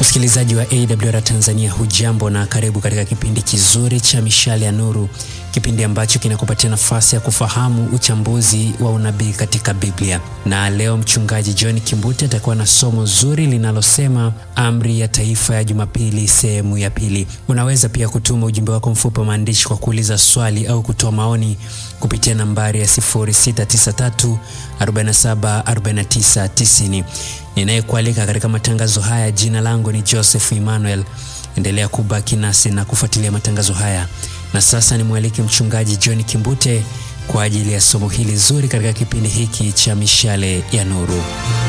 Msikilizaji wa AWR Tanzania, hujambo na karibu katika kipindi kizuri cha Mishale ya Nuru, kipindi ambacho kinakupatia nafasi ya kufahamu uchambuzi wa unabii katika Biblia. Na leo mchungaji John Kimbute atakuwa na somo zuri linalosema amri ya taifa ya Jumapili, sehemu ya pili. Unaweza pia kutuma ujumbe wako mfupi wa maandishi kwa kuuliza swali au kutoa maoni kupitia nambari ya 0693 47 49 90. Ninayekualika katika matangazo haya, jina langu ni Joseph Emmanuel. Endelea kubaki nasi na kufuatilia matangazo haya, na sasa nimwalike mchungaji John Kimbute kwa ajili ya somo hili zuri katika kipindi hiki cha Mishale ya Nuru.